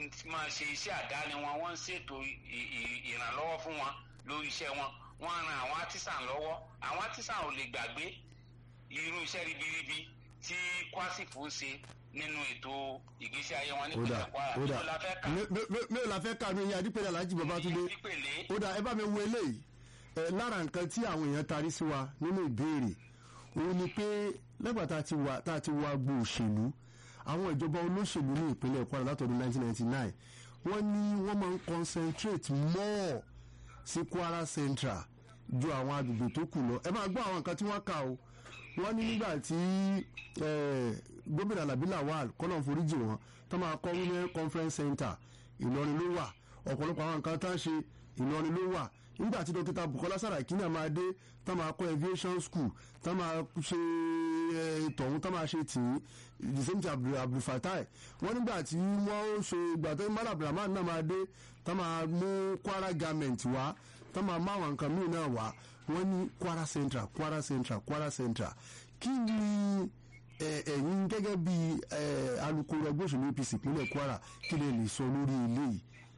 máa ṣe iṣẹ́ àdáni wọn wọ́n ń ṣètò ìrànlọ́wọ́ fún wọn lórí iṣẹ́ wọn wọ́n ran àwọn artisan lọ́wọ́ àwọn artisan ò lè gbàgbé irú iṣẹ́ ribiribi tí kwasifo ń ṣe nínú ètò ìgbésí ayé wọn nípìnlẹ̀ kwara mélòó la fẹ́ kà mélòó la fẹ́ kà mí yẹn adípẹ̀lẹ̀ alájí babatunde ó dà ẹ bá mi wo eléyìí ẹ lára nǹkan tí àwọn èèyàn tarí sí wa nínú ìbéèrè òun ni pé lẹ́gbàá tá a ti wà tá a ti wá gbọ́ òṣèlú àwọn ìjọba olóṣèlú ní ìpínlẹ̀ kwara látọdún 1999 wọ́n ní wọ́n máa ń concentrate more sí kwara central ju àwọn agbègbè tó kù lọ ẹ máa gbọ́ àwọn nǹkan tí wọ́n kà o wọ́n ní nígbà tí gómìnà alábí lawal kọ́nà foríjì wọn tó máa kọ́ women conference center ìlọrin ló wà ọ̀pọ̀lọpọ̀ àwọn nǹkan tá a ṣe ìlọrin ló wà nígbà tí dókítà bukola saraki náà máa dé tá máa kọ́ aviation school tá máa ṣe tọ̀hún tá máa ṣe tì í the same thing abdulfatai wọ́n nígbà tí wọ́n ṣe ìgbà tó mara abdulrahman náà máa dé tá máa mú kwara garment wá tá máa má àwọn nǹkan míì náà wá wọ́n ní kwara central kwara central kwara central kí ni ẹ̀yin gẹ́gẹ́ bí alukoro ẹgbẹ́ òṣèlú apc ìpínlẹ̀ kwara kí lè lè sọ lórí eléyìí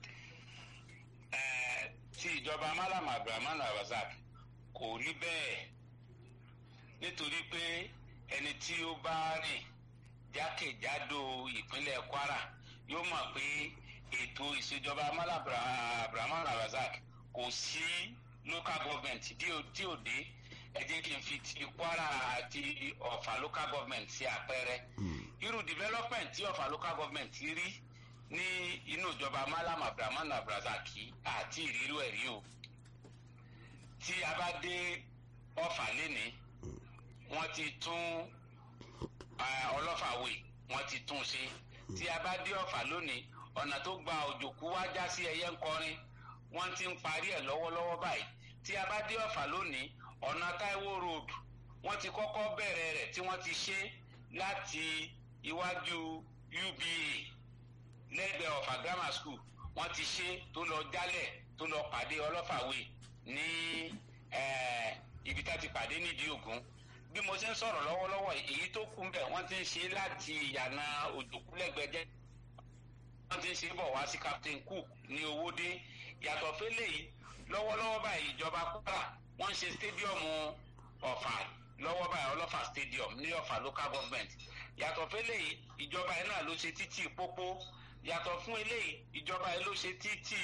ti ìjọba malam abdulrahman abazak kò rí bẹ́ẹ̀ nítorí pé ẹni tí ó bá rìn jákèjádò ìpínlẹ̀ kwara yóò mọ̀ pé ètò ìṣèjọba malam abdulrahman abazak kò sí local government tí ò dé ẹ jẹ́ kí n fi ti kwara àti ọ̀fà local government sí àpẹẹrẹ irú development tí ọ̀fà local government rí ní inú ìjọba malam abdulrahman abdulrasaki àti ìrírú ẹ̀rí o tí a bá dé ọ̀fà lénìí wọ́n ti tún ọlọ́fàwé wọ́n ti tún ṣe tí a bá dé ọ̀fà lónìí ọ̀nà tó gba òjòkú wá já sí ẹyẹ ń kọrin wọ́n ti ń parí ẹ̀ lọ́wọ́lọ́wọ́ báyìí tí a bá dé ọ̀fà lónìí ọ̀nà taiwo road wọ́n ti kọ́kọ́ bẹ̀rẹ̀ rẹ̀ tí wọ́n ti ṣe láti iwájú uba lẹ́gbẹ̀ẹ́ ọ̀fà grammar school wọ́n ti ṣe tó lọ jálẹ̀ tó lọ pàdé ọlọ́fàwé ní ibi tá ti pàdé nídìí ògún bí mo ṣe ń sọ̀rọ̀ lọ́wọ́lọ́wọ́ èyí tó kù ń bẹ̀ wọ́n ti ń ṣe láti ìyànà òjòkúlẹ̀gbẹ́jẹ́ wọ́n ti ń ṣe bọ̀ wá sí captain cook ní owódé yàtọ̀ fẹ́lẹ̀ yìí lọ́wọ́lọ́wọ́ báyìí ìjọba kwara wọ́n ń ṣe stadium ọ̀fà lọ́wọ́ báyìí ọlọ́fà stadium ní ọ̀fà local government yàtọ̀ fẹ́lẹ̀ yìí ìjọba yìí náà ló ṣe títì pópó yàtọ̀ fún eléyìí ìjọba yìí ló ṣe títì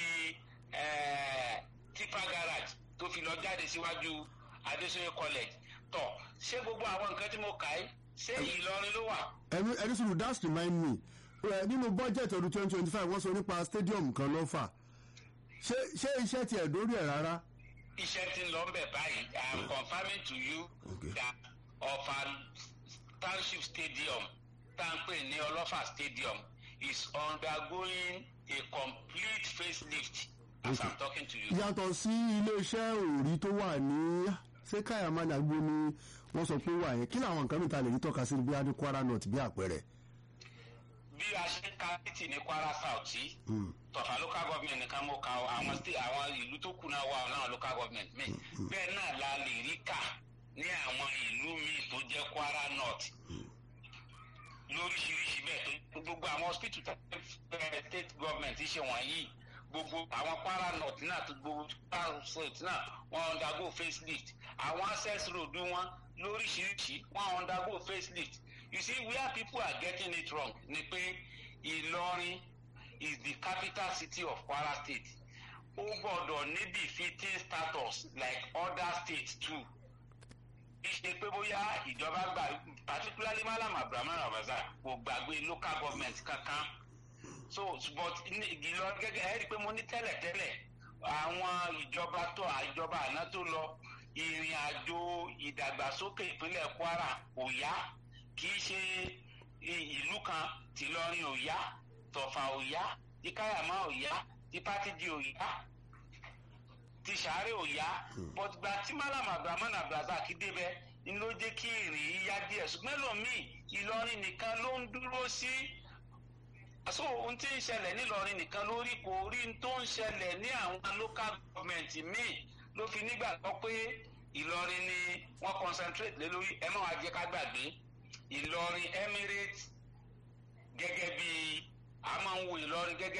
tipa garage tó fi lọ jáde síwájú adéṣeyẹ college tọ ṣé gbogbo àwọn nǹkan tí mo kà í ṣé ìlọrin ló wà. ẹni ẹni sùúrù that's remind me nínú bọ́jẹ̀tì ọdún twenty twenty five wọ́n sọ nípa stadium kan lọ́fà ṣé ṣé iṣẹ́ tiẹ̀ dórí ẹ̀ rárá. iṣẹ́ ti ń lọ bẹ̀ báyìí i am confirming to you okay. that ọ̀fà township stadium tá à ń pè ní ọlọ́fà stadium is undergoing a complete facelift as okay. i'm talking to you. yàtọ̀ sí iléeṣẹ́ òòrí tó wà ní ṣé káyàmánì àgbo ni wọ́n sọ pé wà yẹn kí làwọn nǹkan mìíràn lè rí tọ́ka sí bí adé kwara north bí àpẹẹrẹ. bí a ṣe ń ka títì ní kwara south yìí tọ̀fà local government nìkan mo ka àwọn àwọn ìlú tó kù náà wà náà local government mi bẹ́ẹ̀ náà la lè rí kà ní àwọn ìlú míì tó jẹ́ kwara north lóríṣiríṣi bẹ́ẹ̀ tó gbogbo àwọn hospital state government ṣe wọ̀nyí gbogbo àwọn kwara north náà tó gbogbo kwara state náà wọ́n undergo facelift àwọn access road wọn lóríṣiríṣi wọ́n undergo facelift you see where people are getting it wrong ni pé ìlọrin is the capital city of kwara state ó gbọ́dọ̀ ní befitting status like other states too ìṣe pé bóyá ìjọba gbà particularly malam abrahamu rabaza kò gbàgbé local government kankan so but ìlọrin gẹ́gẹ́ ẹ rí i pé mo ní tẹ́lẹ̀tẹ́lẹ̀ àwọn ìjọba tó ìjọba àná tó lọ ìrìn àjò ìdàgbàsókè ìpínlẹ̀ kwara kò yá kì í ṣe ìlú kan tìlọrin ò yá tọ̀fà ò yá tí káyàmá ò yá tí pátìjì ò yá tí sàárè ò yá but gba tí malam abdulrahman abdulrasaq débẹ̀ ni ló jẹ́ kí ìrìn yìí yá díẹ̀ ṣùgbọ́n lómii ìlọrin nìkan ló ń dúró sí so ohun tí ń ṣẹlẹ̀ nílọrin nìkan lórí kò rí n tó ń ṣẹlẹ̀ ní àwọn local government míì ló fi nígbàgbọ́ pé ìlọrin ni wọ́n concentrate lé lórí ẹ má wàá jẹ́ ká gbàgbé ìlọrin emirates gẹ́gẹ́ bí a máa ń wo ìlọrin gẹ́gẹ́.